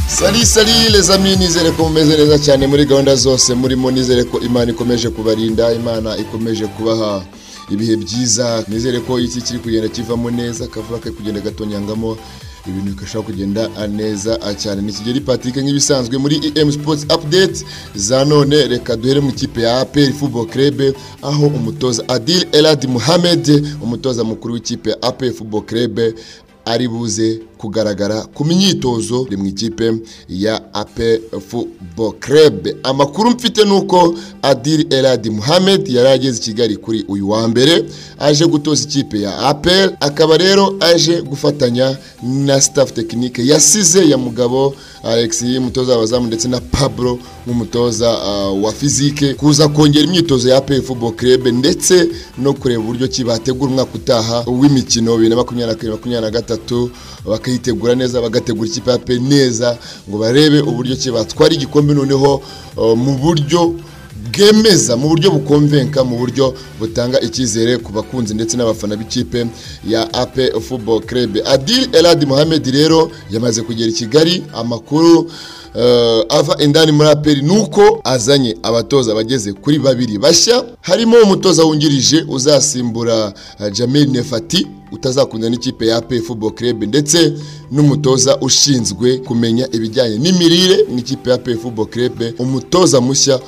sari sari reza amis nizere ko mumeze neza cyane muri gahunda zose murimo nizere ko imana ikomeje kubarinda imana ikomeje kubaha ibihe byiza nizere ko iki kiri kugenda kivamo neza akavura kari kugenda gatonyangamo ibintu bigashobora kugenda neza cyane ni kigeri Patrick nk'ibisanzwe muri EM Sports Update za none reka duhere mu ikipe ya APR Football Club aho umutoza Adil Elad Mohamed umutoza mukuru w'ikipe ya APR Football Club ari buze kugaragara ku myitozo mu ikipe ya ape football club amakuru mfite ni uko adil eladi muhamed yari ageze i kigali kuri uyu wa mbere aje gutoza ikipe ya ape akaba rero aje gufatanya na staff tekinike yasize ya mugabo alex umutoza w'abazamu ndetse na pablo nk'umutoza wa fizike kuza kongera imyitozo ya ape football club ndetse no kureba uburyo ki bategura umwaka utaha w'imikino bibiri na makumyabiri na kane makumyabiri na gatatu gatatu bakayitegura neza bagategura ikipe ya pe neza ngo barebe uburyo ki batwara igikombe noneho mu buryo bwemeza mu buryo bukomvenka mu buryo butanga icyizere ku bakunzi ndetse n'abafana b'ikipe ya ape football club adil elad mohamed rero yamaze kugera i kigali amakuru ava indani muri aperi ni uko azanye abatoza bageze kuri babiri bashya harimo umutoza wungirije uzasimbura jamil nefati utazakunda n'ikipe ya pe football club ndetse n'umutoza ushinzwe kumenya ibijyanye n'imirire mu ikipe ya pe football club umutoza mushya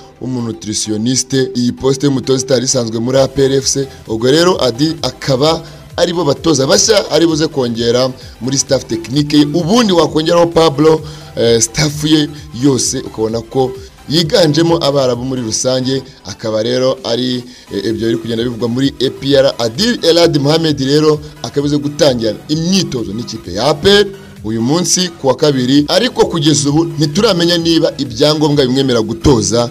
w'umunutritioniste iyi posite y'umutoza itari isanzwe muri APRFC ubwo rero adi akaba aribo batoza bashya ari buze kongera muri staff tekinike ubundi wakongeraho Pablo staff ye yose ukabona ko yiganjemo abarabu muri rusange akaba rero ari ibyo biri kugenda bivugwa muri APR Adil Elad Mohamed rero akabize gutangira imyitozo n'ikipe ya APR uyu munsi ku wa kabiri ariko kugeza ubu ntituramenya niba ibyangombwa bimwemera gutoza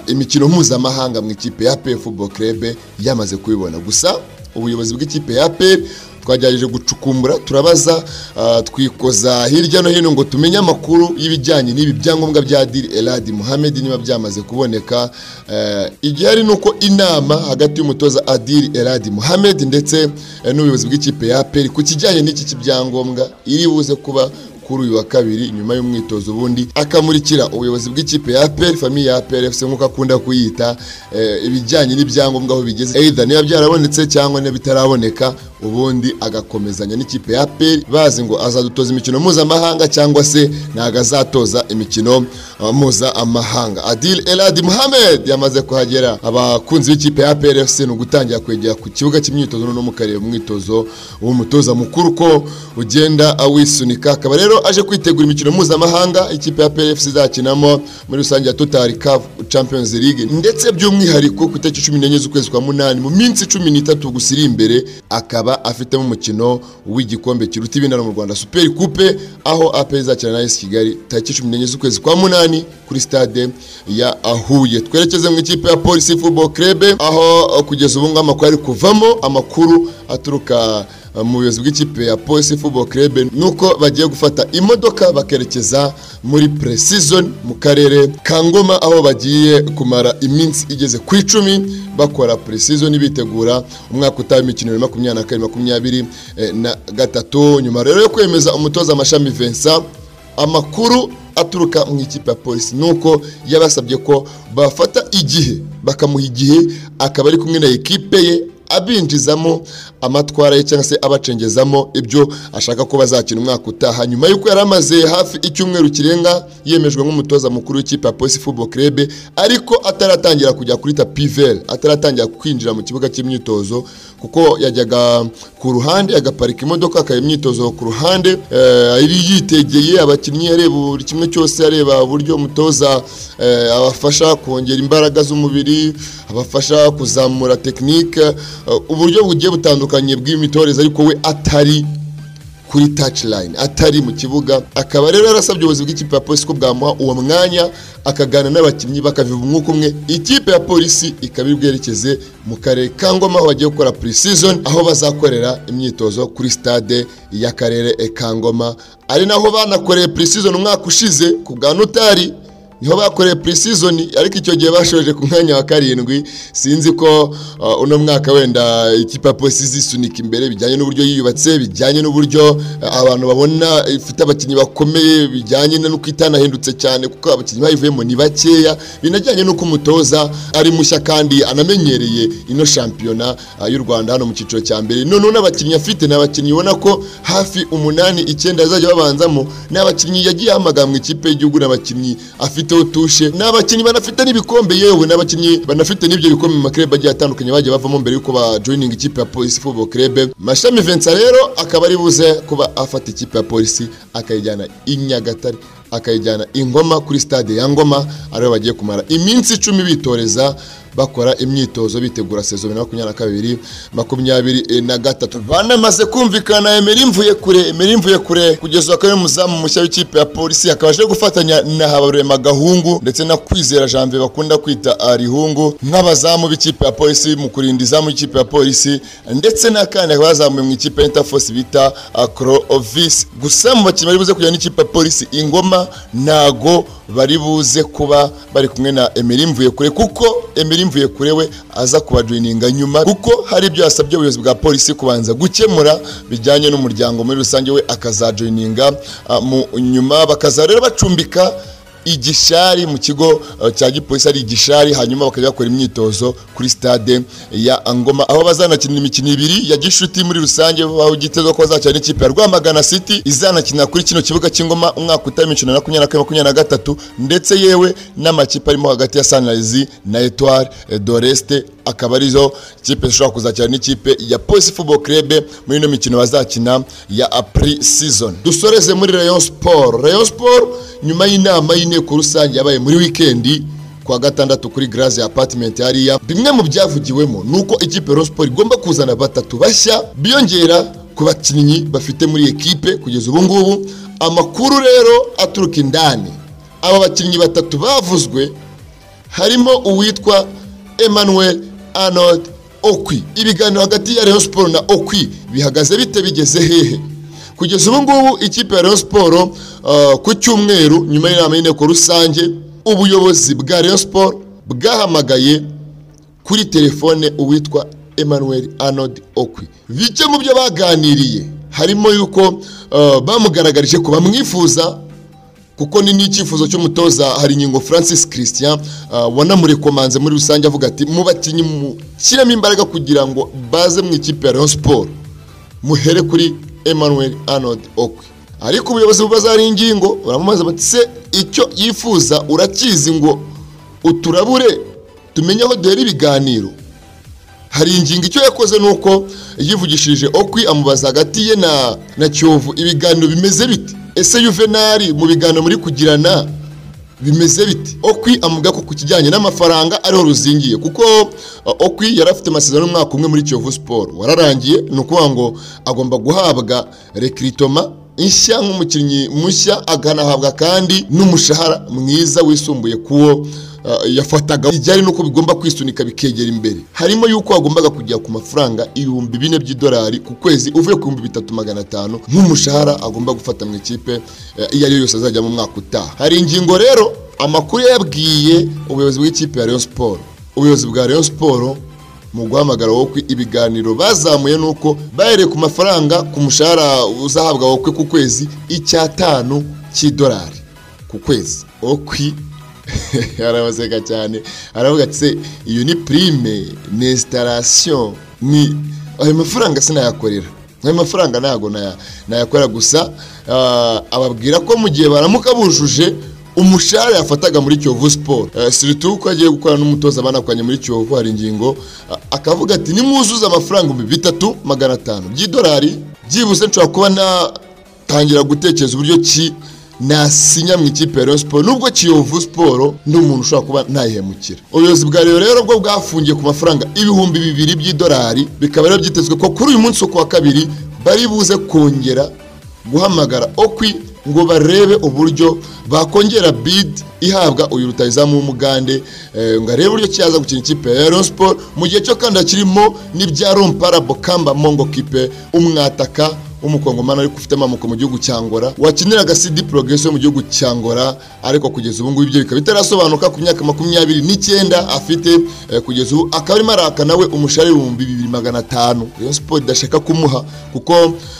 imikino mpuzamahanga mu ikipe ya APR Football Club yamaze kubibona gusa ubuyobozi bw'ikipe ya APR twagerageje gucukumbura turabaza twikoza hirya no hino ngo tumenye amakuru y'ibijyanye n'ibi byangombwa bya Adil Elad Mohamed niba byamaze kuboneka igihari ni uko inama hagati y'umutoza Adil Elad Mohamed ndetse n'ubuyobozi bw'ikipe ya APR ku kijyanye n'iki k'ibyangombwa iri buze kuba kuri uyu wa kabiri nyuma y'umwitozo ubundi akamurikira ubuyobozi bw'ikipe ya APR famiye ya APR FC nk'uko akunda kuyita ibijyanye n'ibyangombwa aho bigeze either niba byarabonetse cyangwa niba bitaraboneka ubundi agakomezanya n'ikipe ya APR bazi ngo azadutoza imikino mpuzamahanga cyangwa se ntago azatoza imikino mpuzamahanga Adil Elad Mohamed yamaze kuhagera abakunzi b'ikipe ya APR FC ni ugutangira kwegera ku kibuga cy'imyitozo no mu kareba umwitozo w'umutoza mukuru uko ugenda awisunika akaba rero aje kwitegura imikino mpuzamahanga ikipe ya PFC izakinamo muri rusange ya Total Cup Champions League ndetse by'umwihariko ku itariki cumi n'enye z'ukwezi kwa munani mu minsi cumi n'itatu gusa iri imbere akaba afitemo umukino w'igikombe kiruta ibindi mu Rwanda Super Coupe aho AP izakina na AS Kigali tariki cumi n'enye z'ukwezi kwa munani kuri stade ya Huye twerekeze mu ikipe ya Police Football Club aho kugeza ubu ngubu amakuru ari kuvamo amakuru aturuka mu buyobozi bw'ikipe ya polisi football club ni uko bagiye gufata imodoka bakerekeza muri precision mu karere ka ngoma aho bagiye kumara iminsi igeze ku icumi bakora precision bitegura umwaka utaha imikino makumyabiri na kane makumyabiri na gatatu nyuma rero yo kwemeza umutoza amashami Vincent amakuru aturuka mu ikipe ya polisi ni uko yabasabye ko bafata igihe bakamuha igihe akaba ari kumwe na ekipe ye abinjizamo amatwara ye cyangwa se abacengezamo ibyo ashaka ko bazakina umwaka utaha nyuma y'uko yari amaze hafi icyumweru kirenga yemejwe nk'umutoza mukuru w'ikipe ya polisi football club ariko ataratangira kujya kuri tapivel ataratangira kwinjira mu kibuga cy'imyitozo kuko yajyaga ku ruhande agaparika imodoka akaba imyitozo ku ruhande yari yitegeye abakinnyi areba buri kimwe cyose areba uburyo umutoza abafasha kongera imbaraga z'umubiri abafasha kuzamura tekinike uburyo bugiye butandukanye bw'imitoreze ariko we atari kuri touchline atari mu kibuga akaba rero yarasabye ubuyobozi bw'ikipe ya polisi ko bwamuha uwo mwanya akagana n'abakinnyi bakaviva umwuka umwe ikipe ya polisi ikaba iri bwerekeze mu karere ka ngoma aho bagiye gukora pre-season aho bazakorera imyitozo kuri stade y'akarere ka ngoma ari naho banakoreye pre-season umwaka ushize ku bwa notari niho bakoreye pre-season ariko icyo gihe bashoje ku mwanya wa karindwi sinzi ko uh, uno mwaka wenda ikipe posi zisunika imbere bijyanye n'uburyo yiyubatse bijyanye n'uburyo uh, abantu babona ifite abakinnyi bakomeye bijyanye n'uko itanahindutse cyane kuko abakinnyi bayivuyemo ni bakeya binajyanye n'uko umutoza ari mushya kandi anamenyereye ino shampiyona uh, y'u Rwanda hano mu cyiciro cya mbere noneho n'abakinnyi afite ni abakinnyi ubona ko hafi umunani icyenda bazajya babanzamo ni abakinnyi yagiye ahamagara mu ikipe y'igihugu n'abakinnyi afite bafiteho tushe ni abakinnyi banafite n'ibikombe yewe n'abakinnyi banafite n'ibyo bikombe mu makrebe agiye atandukanye bagiye bavamo mbere yuko bajoyininga ikipe ya polisi football club mashami Vincent rero akaba ari buze kuba afata ikipe ya polisi akayijyana i Nyagatare akayijyana i Ngoma kuri stade ya Ngoma ariho bagiye kumara iminsi icumi bitoreza bakora imyitozo bitegura sezo bibiri na makumyabiri na kabiri makumyabiri na gatatu banamaze kumvikana Emery Mvuyekure Emery Mvuyekure kugeza akaba ari umuzamu mushya w'ikipe ya polisi akaba aje gufatanya na Habarurema Gahungu ndetse na Kwizera Janvier bakunda kwita Arihungu nk'abazamu b'ikipe ya polisi mu kurinda izamu y'ikipe ya polisi ndetse n'akandi akaba yazamuye mu ikipe ya Interforce bita Acrovis gusa mu bakinnyi bari buze kujyana n'ikipe ya polisi ingoma ntago bari buze kuba bari kumwe na Emery Mvuyekure kuko Emery Mvuyekure we aza kubajoyininga nyuma kuko hari ibyo yasabye ubuyobozi bwa polisi kubanza gukemura bijyanye n'umuryango muri rusange we akazajoyininga uh, mu nyuma bakaza rero bacumbika igishari mu kigo uh, cya gipolisi ari igishari hanyuma bakajya bakora imyitozo kuri stade ya Angoma aho bazanakina imikino ibiri ya gishuti muri rusange aho gitezwa ko bazakina n'ikipe ya Rwamagana City izanakina kuri kino kibuga cy'Ingoma umwaka utama 2023 ndetse yewe n'amakipe arimo hagati ya Sunrise na Etoile d'Oreste akaba arizo kipe zishobora kuzakina n'ikipe ya Police Football Club muri ino mikino bazakina ya pre season dusoreze muri Rayon Sport Rayon Sport nyuma y'inama y'inteko rusange yabaye muri wikendi kuwa gatandatu kuri Grace Apartment hariya bimwe mu byavugiwemo nuko ikipe Rayon Sport igomba kuzana batatu bashya biyongera ku bakinnyi bafite muri ekipe kugeza ubu ngubu amakuru rero aturuka indani aba bakinnyi batatu bavuzwe harimo uwitwa Emmanuel Arnold Okwi ibiganiro hagati ya Rayon Sport na Okwi bihagaze bite bigeze hehe kugeza ubu ngubu ikipe ya Rayon Sport uh, ku cyumweru nyuma y'inama y'inteko rusange ubuyobozi bwa Rayon Sport bwahamagaye kuri telefone uwitwa Emmanuel Arnold Okwi bike mu byo baganiriye harimo yuko uh, bamugaragarije ko bamwifuza kuko ni n'icyifuzo cy'umutoza hari ingingo francis christian uh, wanamurekomanze muri rusange avuga ati mu bakinnyi mushyiremo imbaraga kugira ngo baze mu ikipe ya rayon sport muhere kuri emmanuel arnold okwe ariko ubuyobozi bubazara ingingo baramubaza bati se icyo yifuza urakizi ngo uturabure tumenye aho duhera ibiganiro hari ingingo icyo yakoze ni uko yivugishirije okwi amubaza hagati ye na, na kiyovu ibiganiro bimeze bite ese yuvenali mu biganiro muri kugirana bimeze bite okwi amuga ko ku kijyanye n'amafaranga ariho ruzingiye kuko uh, okwi yari afite amasezerano y'umwaka umwe muri kiyovu siporo wararangiye ni ukuvuga ngo agomba guhabwa rekiritoma inshya nk'umukinnyi mushya akanahabwa kandi n'umushahara mwiza wisumbuye kuwo yafataga ijyanye n'uko bigomba kwisunika bikegera imbere harimo yuko wagombaga kujya ku mafaranga ibihumbi bine by'idolari ku kwezi uvuye ku bihumbi bitatu magana atanu nk'umushahara agomba gufata mu ikipe iyo ari yo yose azajya mu mwaka utaha hari ingingo rero amakuru yabwiye ubuyobozi bw'ikipe ya Rayon Sport ubuyobozi bwa Rayon Sport mu guhamagara wowe ibiganiro bazamuye nuko bahereye ku mafaranga ku mushahara uzahabwa wowe ku kwezi icyatanu cy'idolari ku kwezi okwi arabaseka cyane aravuga ati iyo ni prime ni installation ni ayo mafaranga sinayakorera ayo mafaranga ntabwo nayakorera gusa ababwira ko mu gihe baramuka bujuje umushahara yafataga muri kiyovu siporo siritu ko agiye gukora n'umutoza banakoranye muri kiyovu hari ingingo akavuga ati nimuzuze amafaranga ibihumbi bitatu magana atanu by'idolari byibuse nshobora kuba natangira gutekereza uburyo ki nasinya mu ikipe ya Rayon Sport nubwo Kiyovu Sport ni umuntu ushobora kuba ntayihemukira ubuyobozi bwa Rayon rero bwo bwafungiye ku mafaranga ibihumbi bibiri by'idolari bikaba rero byitezwe ko kuri uyu munsi wo kuwa kabiri bari buze kongera guhamagara okwi ngo barebe uburyo bakongera bid ihabwa uyu rutayizamu w'umugande eh, ngo arebe uburyo cyaza gukina ikipe ya Rayon Sport mu gihe cyo kandi kirimo n'ibya Romparabo Kamba Mongo kipe umwataka w'umukongomani ariko ufite amamuko mu gihugu cya ngora wakiniraga cd progreso mu gihugu cya ngora ariko kugeza ubu ngubu ibyo bikaba bitarasobanuka ku myaka makumyabiri n'icyenda afite eh, kugeza ubu akaba arimo araka nawe umushahara ibihumbi bibiri magana atanu rayon sport idashaka kumuha kuko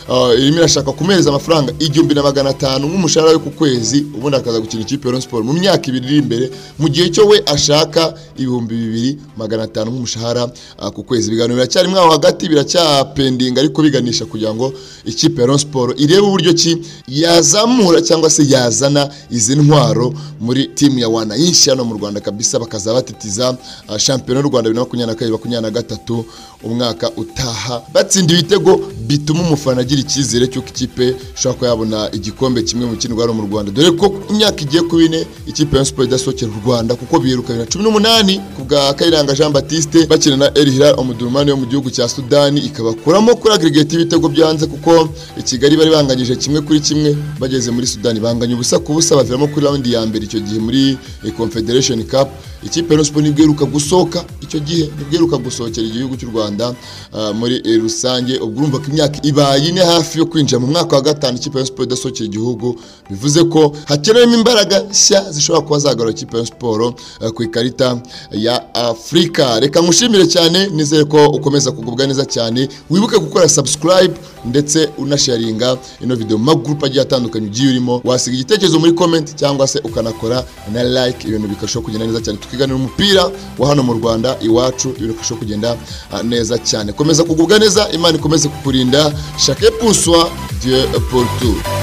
eh, irimo irashaka kumuhereza amafaranga igihumbi na magana atanu nk'umushahara we ku kwezi ubundi akaza gukina ikipe ya rayon sport mu myaka ibiri iri imbere mu gihe cyo we ashaka ibihumbi bibiri magana atanu nk'umushahara ah, ku kwezi ibiganiro biracyarimo aho hagati biracyapendinga ariko biganisha kugira ngo ikipe ya Rayon Sport irebe uburyo ki yazamura cyangwa se yazana izi ntwaro muri timu ya wana yinshi hano mu Rwanda kabisa bakaza batitiza ah, shampiyona y'u Rwanda 2022 2023 umwaka utaha batsinda ibitego bituma umufana agira icyizere cy'uko ikipe ishobora kuba yabona igikombe kimwe mu kindi hano mu Rwanda dore ko imyaka igiye kuba ine ikipe ya Rayon Sport idasohokera u Rwanda kuko biruka 2018 ku bwa Kayiranga Jean Baptiste bakina na El Hilal Omdurman yo mu gihugu cya Sudani ikabakuramo kuri aggregate y'ibitego byanze kuko i Kigali bari banganyije kimwe kuri kimwe bageze muri Sudani banganya ubusa ku busa baviramo kuri raundi ya mbere icyo gihe muri eh, Confederation Cup ikipe ya Rayon Sport nibwo iheruka gusohoka icyo gihe nibwo iheruka gusohokera igihugu cy'u Rwanda ah, muri eh, rusange ubwo urumva ko imyaka ibaye ine hafi yo kwinjira mu mwaka wa gatanu ikipe ya Rayon Sport idasohokera igihugu bivuze ko hakenewemo imbaraga nshya zishobora kuba zagarura ikipe ya Rayon Sport eh, ku ikarita ya Afurika reka nkushimire cyane nizere ko ukomeza kugubwa neza cyane wibuke gukora subscribe ndetse unasharinga ino video mu magroup agiye atandukanye ugiye urimo wasiga igitekerezo muri comment cyangwa se ukanakora na like ibintu bikarushaho kugenda neza cyane tukiganira umupira wa hano mu Rwanda iwacu ibintu bikarushaho kugenda ah, neza cyane komeza kugubwa neza imana ikomeze kukurinda chaque poussoir Dieu pour tout